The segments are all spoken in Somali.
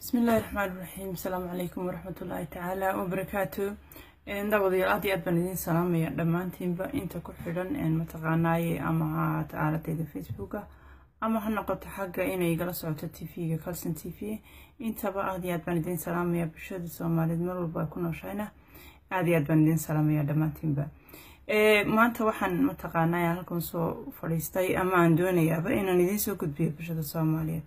bismillahi raxmaan iraxiim asalaamu calaykum waraxmatullaahi tacaala wabarakaatu daawadayaal aad iyo aad baan idiin salaamaya dhammaantiinba inta ku xidhan mataqaanaaye ama ha ahaata aaladeyda facebooka ama ha noqoto xagga inay igala socoto t v-ga calson t v intaba aad iyo aad baan idiin salaamaya bulshada soomaaliyeed mar walba ay ku nooshayna aad iyo aad baan idiin salaamaya dhammaantiinba maanta waxaan mataqaanaa halkan soo fadhiistay ama aan doonayaaba inaan idiin soo gudbiyo bulshada soomaaliyeed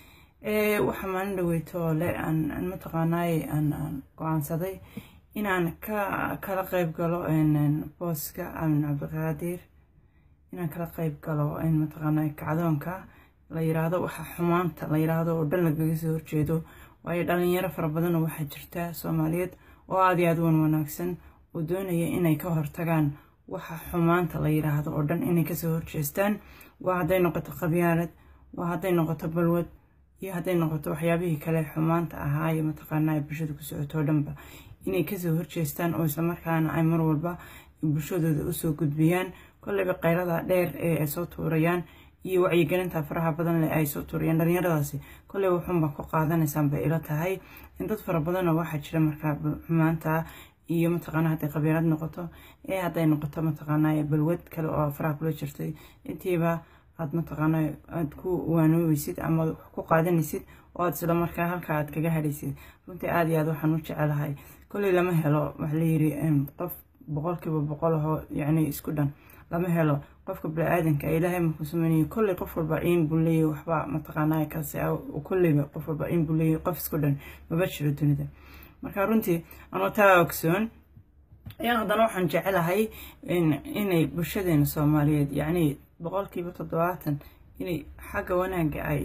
waxaa maalin dhaweyto oo le aan mataqaanaaye aan go-aansaday inaan ka kala qeyb galo booska amin cabdiqaadir inaan kala qeyb galo mataqaanaa kacdoonka la yiraahdo waxa xumaanta la yiraahdo oo dhan lagaga soo horjeedo waayo dhalinyaro fara badan oo waxaa jirta soomaaliyeed oo aada iyo aada wan wanaagsan oo doonaya inay ka hortagaan waxa xumaanta la yiraahdo oo dhan inay kasoo horjeestaan waa hadday noqoto qabyaalad waa hadday noqoto balwad iyo hadday noqoto waxyaabihii kale xumaanta ahaaye mataqaanaa bulshada ku socotoo dhanba inay kasoo horjeestaan oo islamarkaana ay mar walba bulshadooda usoo gudbiyaan kolleyba qaylada dheer ee ay soo tuurayaan iyo wacyigelinta faraha badan leh ay soo tuurayaan dhalinyaradaasi kolleyba wuxuunbaa ku qaadanaysaan bay ila tahay in dad fara badanoo waxaa jira markaa xumaanta iyo mataqaana hadday qabiilad noqoto ee hadday noqoto mataqaanaa balwad kale oo faraha kula jirtay intiiba aad mataqaana aada ku waanoobeysid ama ku qaadanaysid oo aad isla markaa halkaa aad kaga hadhaysid runtii aada iyo aad waxaan u jecelahay kolley lama helo waxa layiri qof boqolkiiba boqol ahoo yacni isku dhan lama helo qofka bini-aadanka ilaahay markuu sameynaya kolley qof walba in buu leeyahy waxba mataqaanaa kaasi kolleyba qof walba in buu leeyahy qof isku dhan maba jiro dunida marka runtii anoo taa ogsoon ayaan haddana waxaan jecelahay inay bulshadeena soomaaliyeed yacni boqolkiiba toddobaatan inay xagga wanaagga ay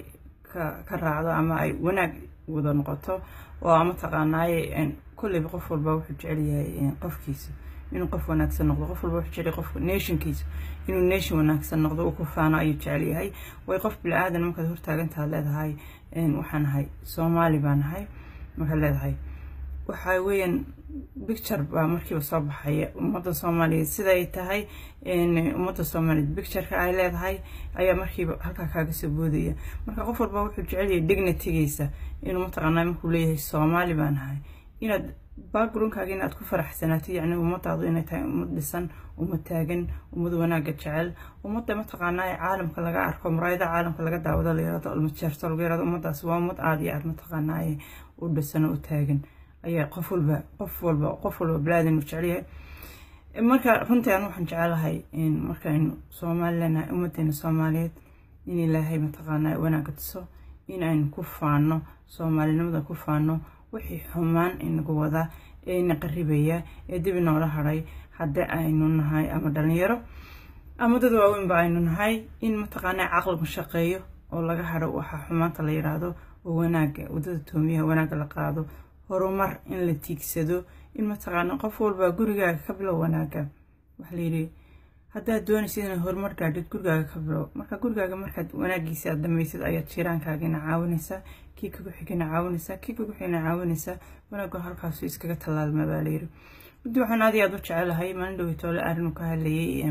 ka raacdo ama ay wanaag wada noqoto oo mataqaanaaye kolleyba qof walba wuxuu jecelyahay qofkiisa inuu qof wanaagsan noqdo qof walba wuxuu jecelyahay qof nationkiisa inuu nation wanaagsan noqdo uu ku faano ayuu jecelyahay way qof bili-aadan markaad hortaagantaad leedahay waxaan ahay soomaali baan ahay markaad leedahay waxaa weeyaan bicture baa markiiba soo baxaya ummadda soomaaliyeed siday tahay ummadda soomaaliyeed bictureka ay leedahay ayaa markiiba halkaa kaaga soo boodaya marka qof walba wuxuu jecelyahay dignitygiisa inuu mataqaanaa markuu leeyahay soomaali baan ahay inaad backgroundkaaga inaad ku faraxsanaato yacni ummadaadu inay tahay ummad dhisan ummad taagan ummad wanaagga jecel ummadda mataqaanaa caalamka laga arko muraayada caalamka laga daawado la yirahdo almajeerto lagu yirahdo ummadaas waa ummad aada iyo aada mataqaanaa u dhisan oo u taagan ayaa qof walba qof walba qof walba bilaadan u jecelyahay marka runtii aan waxaan jecelahay markaynu soomaali leenahay ummadeena soomaaliyeed in ilaahay mataqaanaa wanaagga tuso in aynu ku faano soomaalinimada ku faano wixii xumaan inagu wada ee ina qaribaya ee dib inoola hadhay haddii aynu nahay ama dhalinyaro ama dad waaweynba aynu nahay in mataqaanaa caqligu shaqeeyo oo laga hadho waxaa xumaanta la yiraahdo oo wanaagga wadada toomiyaha wanaagga la qaado horumar in la tiigsado in mataqaana qof walba gurigaaga ka bilow wanaaga waxaa layidhi haddaad doonaysid inaad horumar gaadhid gurigaaga ka bilow marka gurigaaga markaad wanaagiisa aad dhamaysid ayaad jiiraankaagina caawinaysaa kii kagu xigana caawinaysaa kii kagu xigana caawinaysaa wanaaggu halkaasu iskaga tallaalma baa layidhi muddi waxaan aad iyo aad u jecelahay maalin dhoweytoole arrin ka hadlayay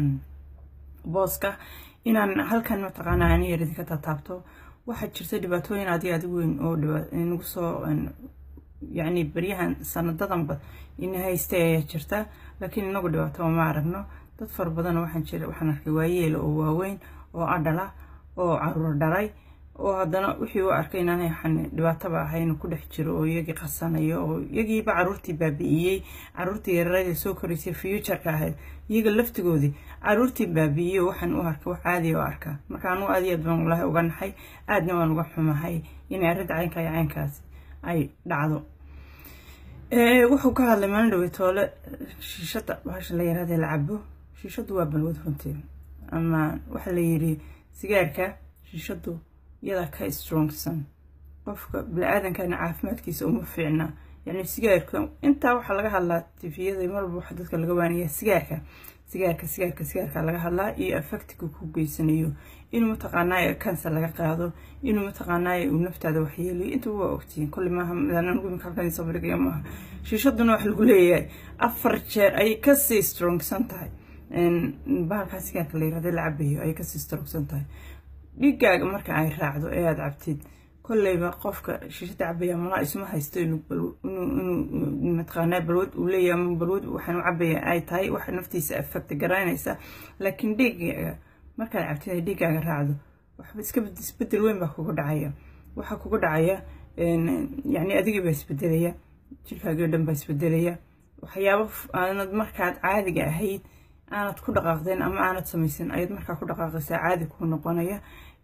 booska inaan halkan mataqaana ani yar idinka taataabto waxaa jirta dhibaatooyin aad iyo aad u weyn oo nagu soo yacni baryahan sanadadanba ina haysta ayaa jirta laakiin inagu dhibaato ma aragno dad fara badan waxaan jira waxaan arkay waayeela oo waaweyn oo adhala oo caruur dhalay oo haddana wixii u arkay inaanay waxaan dhibaatoba ahayn ku dhex jiro oo iyagii qasanayo oo iyagiiba caruurtii baabi'iyey caruurtii yararada soo koraysay futureka ahayd iyaga laftigoodii caruurtii baabi'iyey waxaan u arkay wax caadiya oo arkaa marka anugu aad iyo aad baan walahi uga naxay aadna waan uga xumahay inay arrinta caynka iyo caynkaasi ay dhacdo wuxuu ka hadlay maalin dhaweytoole shiishada bahasha la yaraadee la cabo shiishadu waa balwad runtii ama waxaa la yiri sigaarka shiishadu iyadaa ka strongsan qofka bini-aadankana caafimaadkiisa uma fiicna yacni sigaarka intaa waxaa laga hadlaa tifiyada marwalba waxa dadka laga waanaya sigaarka sigaarka sigaarka sigaarka laga hadlaa iyo affectiga ku geysanayo inuu mataqaanaaye kanser laga qaado inuu mataqaanaaye uu naftaada waxyeelayo intuba waa ogtihiin kolli maaha midaanugu imika halkan soo bandhigaya maaha shiishaduna wax lagu leeyahay afar jeer ayay kasii strongsan tahay bahalkaa sigaarka la yirahda la cabayo ayay kasii strongsan tahay dhiigaaga marka ay raacdo ee aada cabtid kolleyba qofka shiishada cabaya malaa isuma haysto inuu mataqaanaa balwad uu leeyahay ama balwad waxaan u cabaya ay tahay waxa naftiisa affecta garanaysa laakiin dhiiggaaga markaad cabtid ay dhiiggaaga raacdo waxba iska isbedel weyn baa kugu dhacaya waxaa kugu dhacaya yacni adigii baa isbedelaya jirkaagii o dhan baa isbedelaya waxyaabo aanad markaad caadiga ahayd aanad ku dhaqaaqdeen ama aanad samaysan ayaad markaa ku dhaqaaqaysaa caadi kuu noqonaya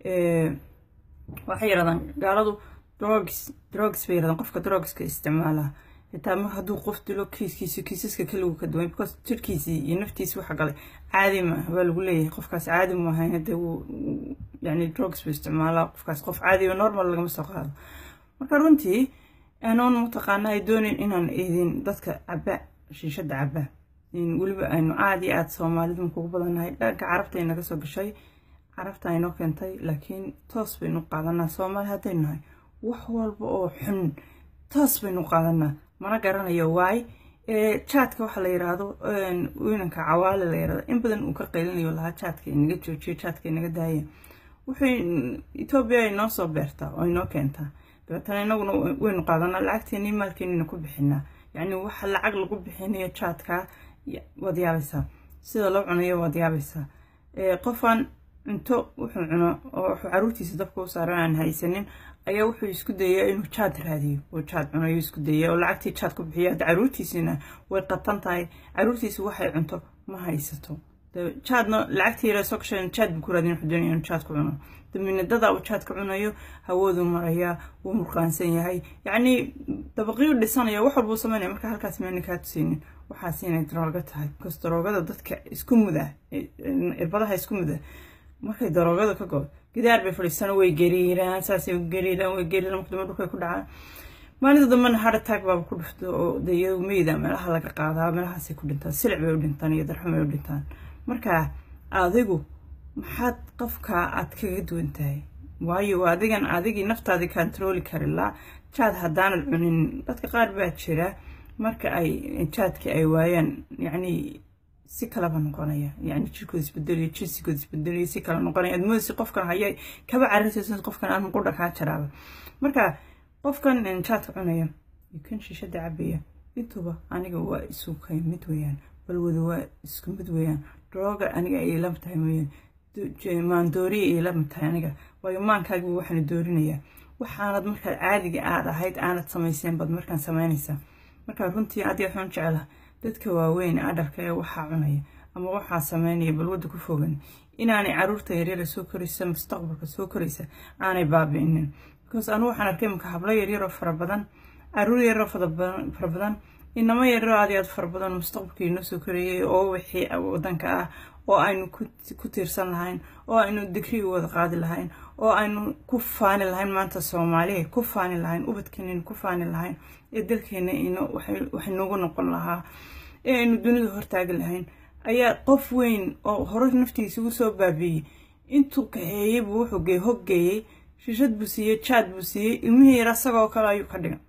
waxay yarahdaan gaaladu drogs drogs bay yarahdaan qofka drogska isticmaala xitaa mar hadduu qof dilo kiiskiisa kiisaska keligu ka duwan because jirkiisii iyo naftiisi waxa galay caadi ma baa lagu leeyahay qofkaas caadi mu ahayn hadee wuu yani drogs buu isticmaalaa qofkaas qof caadiyo normal lagama soo qaado marka runtii anoon mataqaana ay doonayn inaan eedin dadka caba shiishada caba weliba aynu aada iyo aada soomaalidu kugu badannahay dhanka carabtay naga soo gashay carabta aynoo keentay laakiin toos baynu qaadanaa soomaali haddaynu nahay wax walba oo xun toos baynu qaadanaa mana garanayo waay jaadka waxaa la yiraahdo wiinanka cawaale la yirahdo in badan uu ka qaylinayo lahaa jaadka inaga joojiyo jaadka inaga daaya wuxuu etoobiya ay noo soo beertaa oo inoo keentaa dabeetana inaguna waynu qaadanaa lacagteennii maalkeenina ku bixinaa yacni waxa lacag lagu bixinayo jaadka waad yaabaysaa sida loo cunayo waad yaabaysaa qofaan cunto wuxuu cuno oo wuxuu caruurtiisa dabka u saaran aan haysanin ayaa wuxuu isku dayaa inuu jaad raadiyo oo jaad cunayo isku daya oo lacagtii jaad ku bixiyo hadda caruurtiisina way qatan tahay caruurtiisa waxay cunto ma haysato jaadna lacagtii yara soo gashay jaad buu ku raadin wuxuu doonaya inuu jaad ku cuno daminadada uu jaad ka cunayo hawaduu marayaa wuu murqaansan yahay yacni dabaqiyuu dhisanaya wax walbuu samaynaya marka halkaas meena kaa tusaynin waxaas inay darooga tahay bikaas daroogada dadka isku muda irbadaha isku muda markay daroogada ka go gidaar bay fadhiisana way gariiraan saasay gariiraan way gariiraan marka dambe dhulkay ku dhacaan maalinta dambena heart attack baaba ku dhufto oo de iyadu meyda meelaha laga qaadaa meelahaasay ku dhintaan silic bay u dhintaan iyo darxum bay u dhintaan marka adigu maxaad qofka aad kaga duwan tahay waayo adigan adigii naftaadii kantarooli karilaa jaad haddaanad cunin dadka qaar baa jira marka ay jaadkii ay waayaan yacni si kalaba noqonaya yani jirkooda isbedelayo jinsigooda isbedelayo si kala noqonaya aad moodaysa qofkan hayay kaba carrisaysa qofkan aan muqudha kaa jaraaba marka qofkan jaadka cunaya iyo kan shishada cabaya intuba aniga waa isu kay mid weeyaan balwada waa isku mid weeyaan drooga aniga ay ila tahay weeyaan maandooriya ay ila tahay aniga waayo maankaaga waxaana doorinayaa waxaanad markaad caadiga aad ahayd aanad samayseen baad markaan samaynaysaa marka runtii aad waxaan jeclaha dadka waaweyn adharka ee waxaa cunaya ama waxaa sameynaya balwadda ku fogan inaanay caruurta yaryara soo koraysa mustaqbalka soo koraysa aanay baabi'inin because anu waxaan arkay imika hablo yaryaroo fara badan caruur yaroo fara badan inamo yaryaroo aad iyo aad fara badan mustaqbalkii inoo soo korayay oo wixii wadanka ah oo aynu ku tiirsan lahayn oo aynu digrii wada qaadi lahayn oo aynu ku faani lahayn maanta soomaaliya ku faani lahayn ubadkeenaynu ku faani lahayn ee dalkeena waxay noogu noqon lahaa ee aynu dunida hortaagi lahayn ayaa qof weyn oo hore naftiisa ugu soo baabiiyey intuu kaxeeyey buu wuxuu geey hoggeeyey shishad buu siiyey jaad buu siiyey ilmihii yar asagoo kale ayuu ka dhigay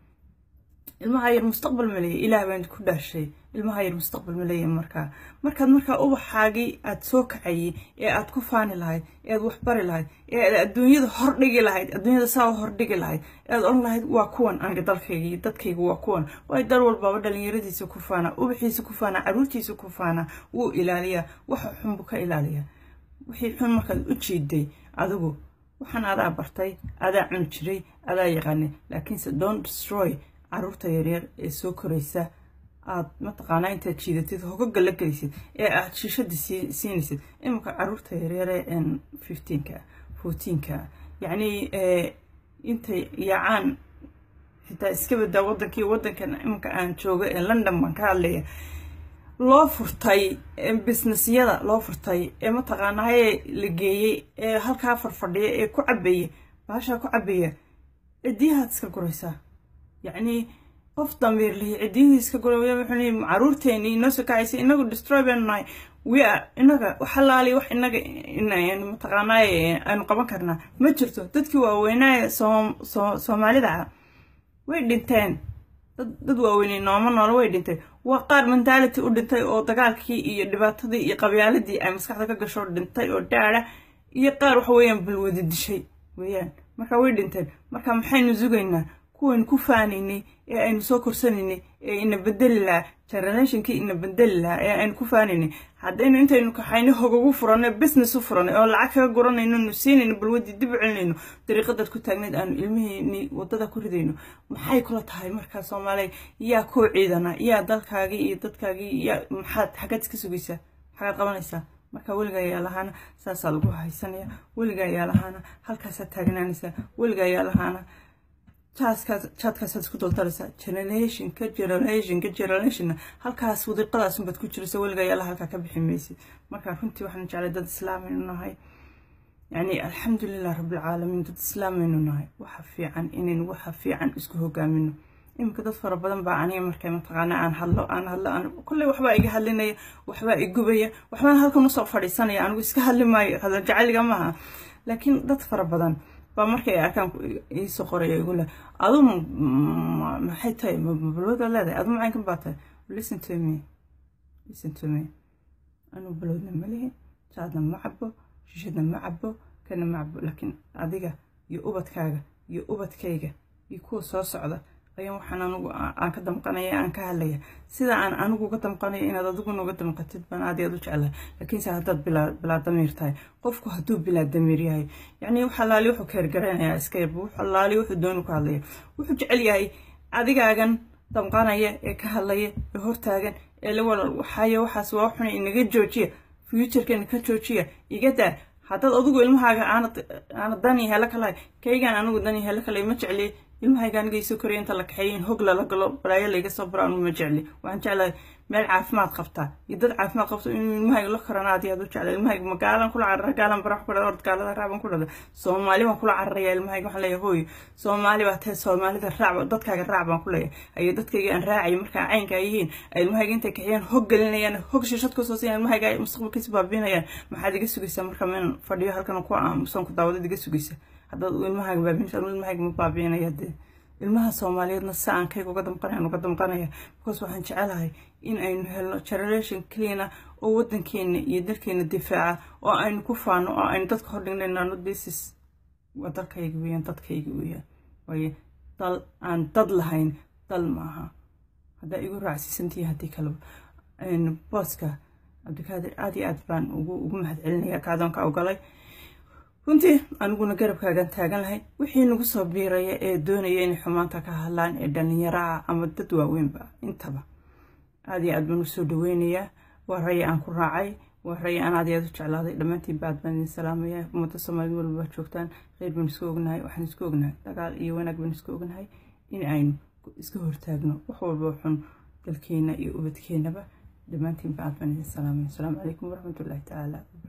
ilmaha yar mustaqbal ma leeya ilaah baan ku dhaashay ilmaha yar mustaqbal ma leeya markaa markaad markaa ubaxaagii aad soo kacayey ee aad ku faani lahayd ee aad waxbari lahayd ee aad adduunyada hordhigi lahayd adduunyada saa u hordhigi lahayd ee aad odhan lahayd waa kuwan aniga dalkayga iyo dadkayga waa kuwan waayo dal walbaaba dhalinyaradiisa ku faana ubaxiisa ku faana caruurtiisa ku faana wuu ilaaliyaa waxa xun buu ka ilaaliyaa wixii xun markaad u jiiday adigu waxaan adaa bartay adaa cuni jiray adaa yaqaanay laakiinse don't destroy caruurta yaryar ee soo koraysa aad mataqaanaa intaad jiidatid hogaga la gelisid ee aad shishada siinaysid iminka caruurta yaryare fifteenka fourteenka yacni intay yaacaan xitaa iska badaa wadankii wadankan iminka aan joogo ee london baan ka hadlaya loo furtay businessyada loo furtay ee mataqaanaaye la geeyey ee halkaa farfadhiya ee ku cabaya baashaa ku cabaya cidiyahaad iska guraysaa yacni qof dambiir lihi ciddiyihii iska gura wuxuu leeyahay caruurteeni inoo soo kacaysa inagu destroy baynu nahay we are inaga waxalaali wax inaga mataqaanaaye aynu qaban karnaa ma jirto dadkii waaweynaaye soomaalida ah way dhinteen dad waaweynay nooma noolo way dhintay waa qaar mentality u dhintay oo dagaalkii iyo dhibaatadii iyo qabyaaladii ay maskaxda ka gasho dhintay oo dhaara iyo qaar waxa weeyaan balwadi dishay weeyaan marka way dhinteen marka maxaynu sugaynaa kuwaynu ku faanaynay ee aynu soo korsanaynay ee ina bedeli lahaa generationkii ina bedeli lahaa ee aynu ku faanaynay haddaynu intaynu kaxayno hogogu furanay business u furanay oo lacag kaga guranayno nu siinayno balwadii dib u celinayno dariiqadaad ku taagnayd aanu ilmihiini waddada ku ridayno maxay kula tahay markaa soomaaliya yaa koo ciidana yaa dalkaagii iyo dadkaagii yaa maxaad xaggaad iska sugaysaa maxaad qabanaysaa marka weliga ayaa lahaana saasaa lagu haysanaya weliga ayaa lahaana halkaasaad taagnaanaysaa weliga ayaa lahaana jaadkaasaad isku dultaraysaa generationka generationka generationna halkaas wadiiqadaasunbaad ku jiraysa weliga ayaala halkaa ka bixi maysid marka runtii waxaan jeclay dad islaamaynu nahay yani alxamdulilah rabbilcaalamiin dad islaamaynu nahay waxa fiican inaynu waxa fiican isku hogaamino iminka dad fara badan baa aniga markay mataqaana aan hadlo aan hadlo aan kolley waxbaa iga hadlinaya waxbaa igubaya waxbaan halkan usoo fadhiisanaya anigu iska hadli maayo hadal jacayliga maaha laakiin dad fara badan baa markay arkaan iisoo qoraya igu leh adu maxay tahay balwada leedahay adu macaynkan baa tahay listen to me listen to me anuu balowdna ma lihi jaadna ma cabo shishadna ma cabo kana ma cabo laakiin adiga iyo ubadkaaga iyo ubadkayga iyo kuwa soo socda ayaan waxaan anigu aan ka damqanaya aan ka hadlaya sida aan anigu uga damqanayo inaad adiguna uga damqatid baan aad aad u jeclahay laakiinse haddaad bilaa damiir tahay qofku hadduu bilaa damiir yahay yacni wax allaali wuxuu keergaranayaa iska yarba wax allaali wuxuu dooni ku hadlaya wuxuu jecel yahay adigaagan damqanaya ee ka hadlaya ee hortaagan ee la walal waxaayo waxaas waa xuna inaga joojiya futurkana ka joojiya iga daa haddaad adigu ilmahaaga aanad aanad dani helo kalahay kaygaan anigu dani helo kalay ma jecliy ilmahayga aniga isoo koraya inta la kaxeeyo in hog lala galo balaayo layga soo baro anu ma jecli waxaan jeclahay meel caafimaad qabtaa iyo dad caafimaad qabto inuu ilmahayga la korana aad iyo aad u jeclay ilmahayga ma gaalan kula carara gaalan barax ku dhada ord gaalada raaban ku dhada soomaali baan kula cararaya ilmahayga waxaan leeyahay hooyo soomaali baa tahay soomaalida raac dadkaaga raac baan ku leeyahay ayo dadkayga aan raacayo markaa caynka ay yihiin ay ilmahayga intay kaxeeyaan hog gelinayaan hog shishad kusoo siiyaan ilmahayga ay mustaqbalkiisa baabiinayaan maxaad iga sugaysaa marka meen fadhiyo halkan ku aamusan ku daawadad iga sugaysa haddaad ilmahaaga baabiinaysa ilmahayga ma baabiinaya dee ilmaha soomaaliyeedna si aan kayga uga damqanaya uga damqanaya because waxaan jecelahay in aynu helno generation cleana oo waddankeena iyo dalkeena difaaca oo aynu ku faano oo aynu dadka hordhignayno thisis waa dalkayga weeyaan dadkayga weeyaan waaye dal aan dad lahayn dal maaha haddaa igu raacsiisantihi haddii kaleba booska cabdikaadir aad iyo aad baan ugu ugu mahadcelinaya kaadoonka ogalay runtii aniguna garabkaagan taagan lahay wixii nagu soo biiraya ee doonaya inay xumaanta ka hadlaan ee dhallinyaraha ama dad waaweynba intaba aad iyo aad baan usoo dhaweynayaa waa raya aan ku raacay waa raya aan aad iyo aad u jeclaaday dhammaantiinba aad baan idin salaamaya ummadda soomaalida walba joogtaan kheyr baan isku ognahay waxaan isku ognahay dagaal iyo wanaag baan isku ognahay in aynu iska hortaagno wax walba xun dalkeena iyo ubadkeenaba dhammaantiinba aad baan idin salaamaya asalaamu calaykum waraxmatullaahi tacaala